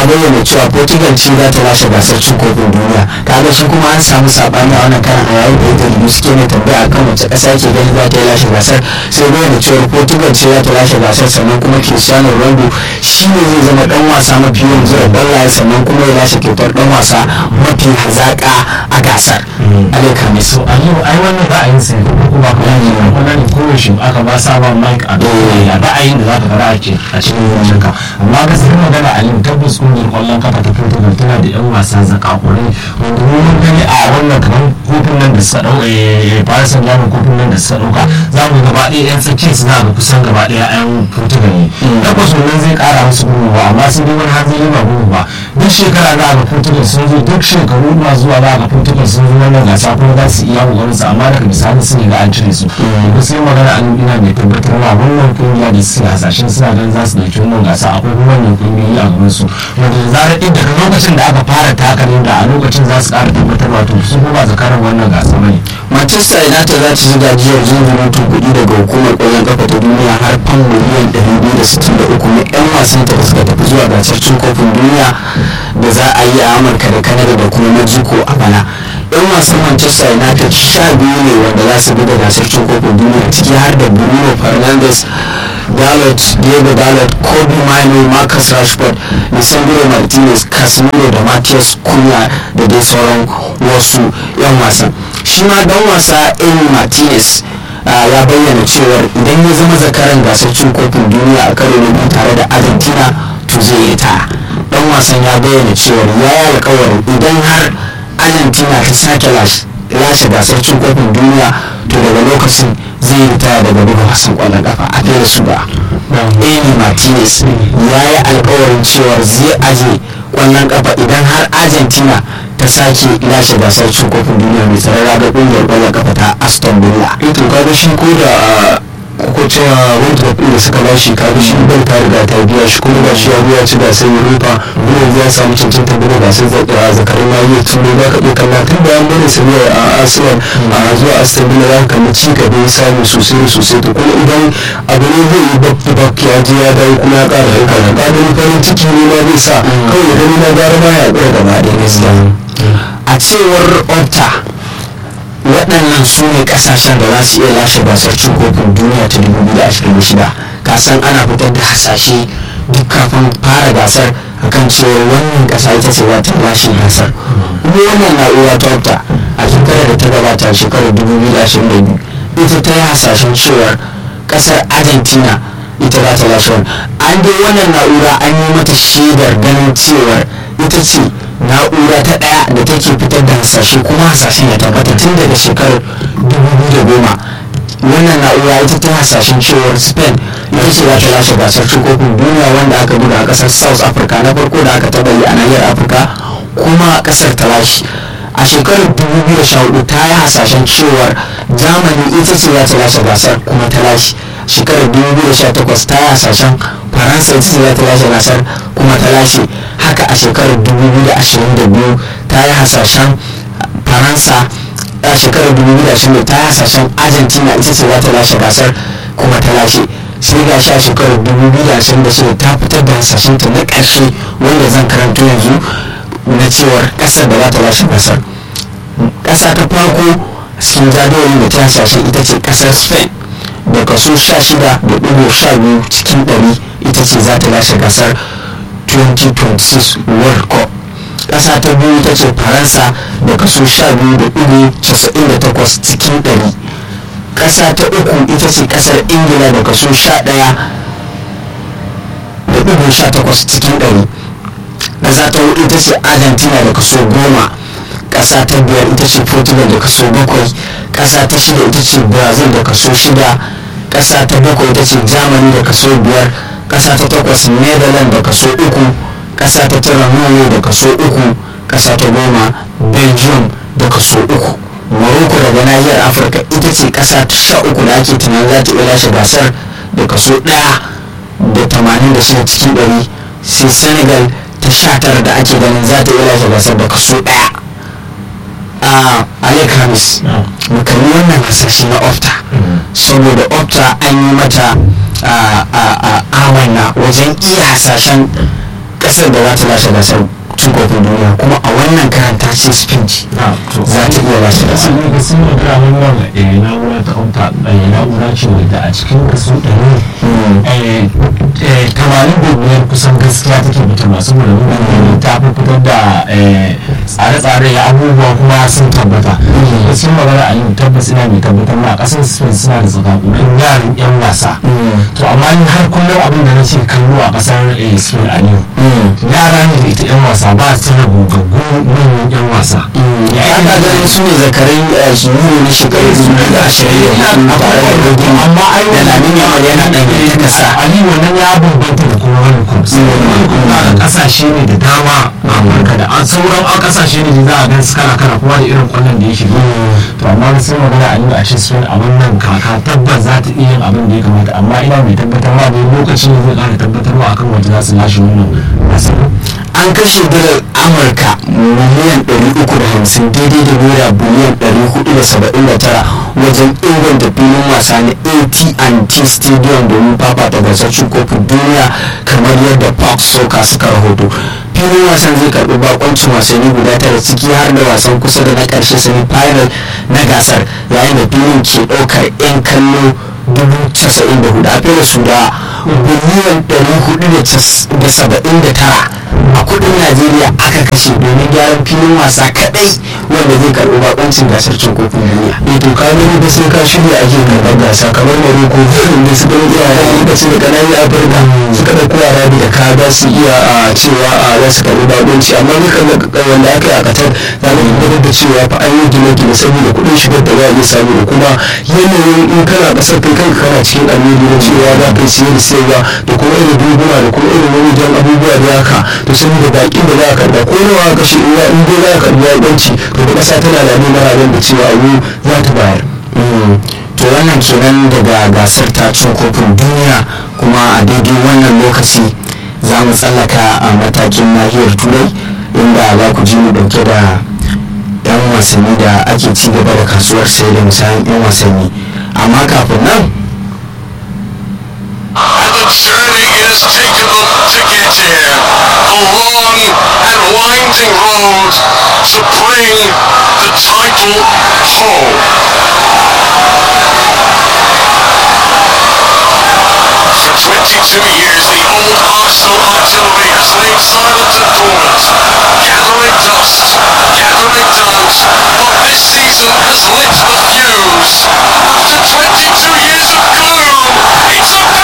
bayyana cewa portugal ce za ta lashe gasar cin kofin duniya kaga shi kuma an samu sabani a wannan karan a yayin da ita suke ne tambaya akan wace kasa ke gani za ta yi lashe gasar sai bayyana cewa portugal ce za ta lashe gasar sannan kuma cristiano ronaldo shi ne zai zama dan wasa mafi yawan zura ballaye sannan kuma ya lashe kyautar dan wasa mafi hazaka a gasar alaika mai so a yau ai wannan ra'ayin sai ko kuma kuma ne wannan ne koyaushe aka ba sabon mike a ya ra'ayin da zaka fara ake a cikin wannan ka amma gaskiyar magana a yau tabbas kungiyar kwallon kafa ta Portugal tana da yan wasa zakakurai wanda mun gani a wannan kamar kofin nan da suka dau eh Paris Saint-Germain kofin nan da suka dauka za mu gaba ɗaya yan tsakiyar su za ga kusan gaba ɗaya yan Portugal ne tabbas wannan zai kara musu gudunmawa amma sai dai wani hanzari ba gudu ba duk shekara za ga Portugal sun zo duk shekaru ma zuwa za ga Portugal sun zo wannan gasa kuma za su iya kokarin su amma daga bisani sun ga an cire su da sai magana an ina mai tabbatarwa wannan kungiya da suke hasashen suna ganin za su dauki wannan gasa akwai kuma wannan kungiyoyi a gaban su wanda da zarar ɗin daga lokacin da aka fara taka ne da a lokacin za su ƙara tabbatarwa to su ko ba zakarar wannan gasa bane manchester united za ta ji gajiyar zunzurutun kuɗi daga hukumar ƙwallon kafa ta duniya har fan miliyan 263 na 'yan wasan ta da suka tafi zuwa gasar cin kofin duniya da za a yi a amurka da canada da kuma mexico a bana yan wasan manchester united sha biyu ne wanda za su buga gasar cin kofin duniya ciki har da bruno fernandes dalot diego dalot kobe mino marcus rashford lisandro martinez casemiro da matthias cunha da dai sauran wasu yan wasan shi ma dan wasa emi martinez ya bayyana cewar idan ya zama zakaran gasar cin kofin duniya a karo na biyu tare da argentina to zai yi ta dan wasan ya bayyana cewar ya yi alkawarin idan har argentina ta sake lashe gasar cin kofin duniya to daga lokacin zai yi ritaya daga buga wasan kwallon kafa a fiye su ba emi martinez ya yi alkawarin cewar zai aje kwallon kafa idan har argentina ta sake lashe gasar cin kofin duniya mai tsarara ga kungiyar kwallon kafa ta aston villa ito kaga shi ko da ko cewa wanda da da suka bashi kaga shi ban ta riga ta biya shi kuma ba shi ya biya ci gasar europa kuma ya samu cancanta buga gasar zakarin na yi tun da ka iya kalla tun bayan bane su ne a arsenal a zuwa aston villa za ka kalli ci gaba ya samu sosai da sosai to kuma idan abu ne zai yi bakki bakki ya je ya dawo kuma ya kara aika da ƙarin farin ciki ne ma zai sa kawai ya gani na gara ma ya ɗaya gaba ɗaya gaskiya a cewar opta waɗannan su ne ƙasashen da za su iya lashe gasar cin kofin duniya ta 2026 kasan ana fitar da hasashe duk kafin fara gasar akan cewa wannan ƙasa ita ce za ta lashe gasar kuma wannan na'ura ta opta a shekarar da ta gabata shekarar 2022 ita ta yi hasashen cewar ƙasar argentina ita za ta lashe an dai wannan na'ura an yi mata shaidar ganin cewar ita ce na'ura ta daya da take fitar da hasashe kuma hasashen ya tabbata tun daga shekarar 2010 wannan na'ura ita ta hasashen cewar spain ita ce za ta lashe gasar cin kofin duniya wanda aka buga a kasar south africa na farko da aka taba yi a nahiyar afirka kuma kasar ta lashe a shekarar 2014 ta yi hasashen cewar germany ita ce za ta lashe gasar kuma ta lashe shekarar 2018 ta yi hasashen faransa ita ce za ta lashe gasar kuma ta lashe haka a shekarar 2022 ta yi hasashen faransa a shekarar 2022 ta yi hasashen argentina ita ce za ta lashe gasar kuma ta lashe sai ga sha shekarar 2026 ta fitar da hasashen ta na ƙarshe wanda zan karanto yanzu na cewar ƙasar da za ta lashe gasar ƙasa ta farko cikin jadawalin da ta hasashen ita ce ƙasar spain da kaso 16.12 cikin 100 ita ce za ta lashe gasar 2026 world cup ƙasa ta biyu ita ce faransa da kaso 12.98 cikin 100 ƙasa ta uku ita ce ƙasar ingila da kaso 11.18 cikin 100 ƙasa ta hudu ita ce argentina da kaso 10 ƙasa ta biyar ita ce portugal da kaso 7 ƙasa ta shida ita ce brazil da kaso 6 ƙasa ta bakwai ita ce germany da kaso 5 ƙasa ta takwas netherlands da kaso 3 ƙasa ta tara norway da kaso 3 ƙasa ta goma belgium da kaso 3 morocco daga nahiyar afirka ita ce ƙasa ta sha uku da ake tunanin za ta iya lashe gasar da kaso 1 da 86 cikin 100 sai senegal ta sha tara da ake ganin za ta iya lashe gasar da kaso 1 a alek hamis mu kalli wannan hasashe na opta saboda opta an yi mata amanna wajen iya hasashen kasar da za ta lashe gasar cin kofin duniya kuma a wannan karan ta ce spain ce za ta iya lashe gasar sun ga sun magana wannan eh, na'ura ta auta eh, na'ura ce wadda a cikin kaso ɗari eh, tamanin da biyar kusan gaskiya take fitarwa saboda mutane ta fi fitar da eh, tsare-tsare ya abubuwa kuma sun tabbata gaskiyar magana a yau tabbas ina mai tabbatar ma a ƙasar spain suna da tsakakunan yaran yan wasa to amma ni har kullum abin da na ce kallo a ƙasar eh, spain a yau yara ne da ita yan wasa ba su da gogaggu manyan yan wasa ya ka ganin su ne zakarai a su yi na shekaru biyu da ashirin da hudu tare da rogin amma ai da lamin yamal yana ɗan ta kasa ali wannan ya bambanta da kuma wani kursi kuma kasashe ne da dama a amurka da an sauran a kasashe ne da za a gan su kala kala kuma da irin kwallon da ya shiga to amma sai magana a nuna a ce spain a wannan kaka tabbas za ta iya yin abin da ya kamata amma ina mai tabbatarwa da lokaci ne zai kara tabbatarwa akan wanda za su lashe wannan gasar an kashe dalar amurka miliyan 350 daidai da naira biliyan 479 wajen inganta filin wasa na at&t stadium domin fafata gasar cin kofin duniya kamar yadda fox soka suka rahoto filin wasan zai karbi bakoncin wasanni guda tara ciki har da wasan kusa da na karshe semi final na gasar yayin da filin ke daukar 'yan kallo 94 a fere su da biliyan 479 a kudin najeriya aka kashe domin gyaran filin wasa kadai wanda zai karbi bakoncin gasar cin kofin duniya eh to ka gani da sai ka shirya ake karɓar gasa kamar Morocco da suka yi yara lokacin da kananan Afirka suka ɗauko yara da ka za su iya a cewa a za su karɓi bakunci amma ni kan wanda aka yi a Qatar za mu tabbatar da cewa fa an yi gine-gine saboda kuɗin shigar da za a iya samu da kuma yanayin in kana ƙasar kai kanka kana cikin alheri na cewa za ka yi siye da sayarwa da kuma irin dubuna da kuma irin wani jan abubuwa da haka to saboda baƙin da za a karɓa ko nawa ka kashe in in dai za a karɓi bakunci to da ƙasa tana da neman ranar da cewa abu za ta bayar. to wannan kenan daga gasar ta cin kofin duniya kuma a daidai wannan lokaci za mu tsallaka a matakin nahiyar turai inda za ku ji mu dauke da yan wasanni da ake ci gaba da kasuwar sai da misalin yan wasanni amma kafin nan And the journey it has taken them to get here. A long and winding road to bring the title home. For 22 years, the old Arsenal artillery has lain silent at corners, gathering dust, gathering dust, but this season has lit the fuse. After 22 years of gloom, it's a